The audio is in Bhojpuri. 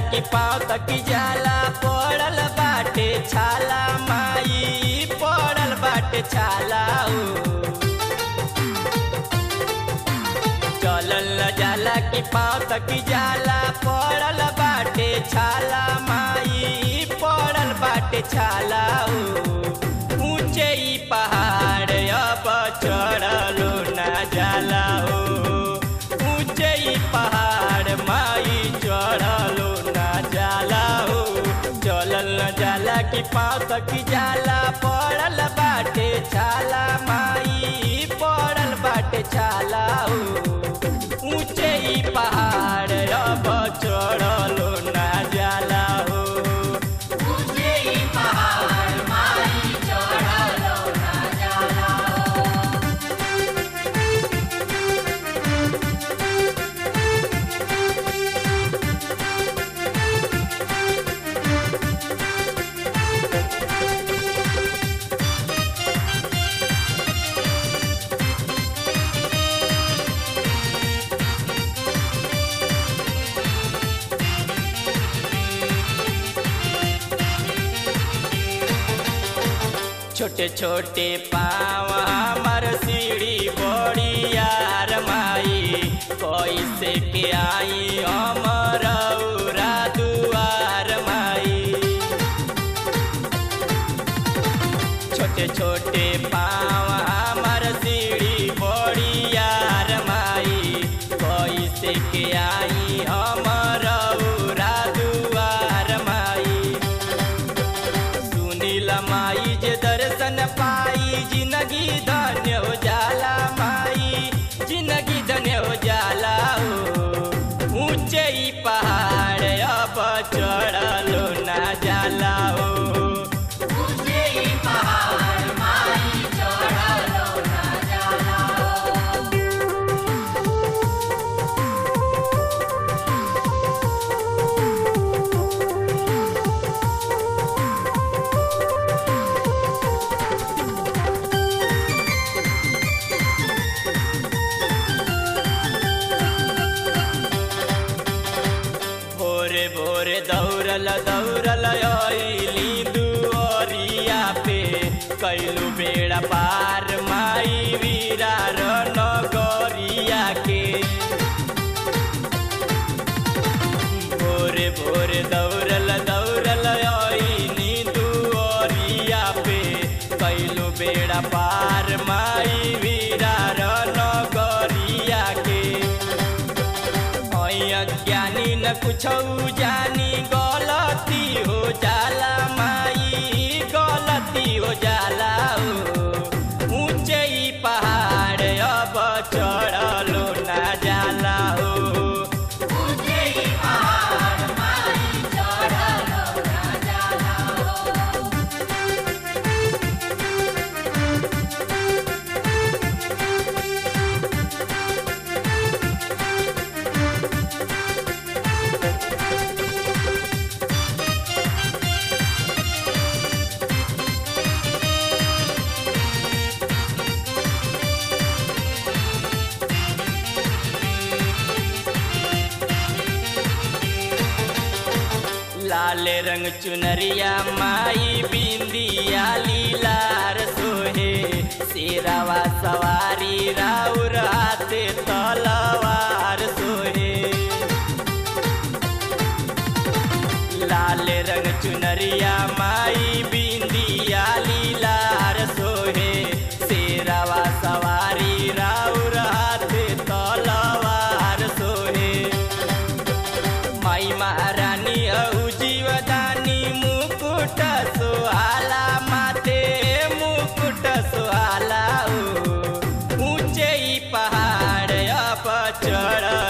कि पाँव तक जाला पड़ल बाटे छाला माई पड़ल बाटे छाला ओ चलल न जाला कि पाँव तक जाला पड़ल बाटे छाला माई पड़ल बाटे छाला ओ ऊंचे ई पहाड़ अब चढ़लो ना जाला हो ऊंचे ई पहाड़ माई चढ़लो ना जाला हो चलल न जाला कि पाँव तक जाला पड़ल बाटे छाला माई पड़ल बाटे छाला हो ऊंचे ई पहाड़ अब चढ़लो ना जाला हो ऊंचे ही पहाड़ माई चढ़लो ना जाला छोटे छोटे पाँव हमर सीढ़ी बड़ी यार माई कैसे के आई हमर औरा दुआर माई छोटे छोटे पाँव हमर सीढ़ी बड़ी यार माई कैसे के आई हमर औरा दुआर माई सुनील माई जे दर्शन पाई जिंदगी धन्य हो जाला माई जिंदगी धन्य हो जाला हो ऊंचे ई पहाड़ अब चढ़लो ना जाला हो ऊंचे ही पहाड़ माई चढ़लो ना जाला भोरे भोरे दौड़ल दौड़ल अइली दुअरिया पे कैलू बेड़ा पार माई वीरा नगरिया के भोरे भोरे दौड़ल दौड़ल अइली दुअरिया पे कैलू बेड़ा पार माई वीरा नगरिया के ज्ञानी न कुछ जानी गलती हो जाला माई गलती हो जाला हो ऊंचे ई पहाड़ अब चढ़लो ना जाला हो ऊंचे ही पहाड़ माई चढ़लो ना जाला लाल रंग चुनरिया माई बिंदिया लीलार सोहे शेरावा सवारी राउर हाथे तलवार सोहे लाल रंग चुनरिया माई बिंदिया लीलार सोहे शेरावा सवारी राउर हाथे तलवार सोहे माई महारानी औ जीवदानी मुकुट सुहाला माते मुकुट सुहाला ओ ऊंचे ई पहाड़ अब चढ़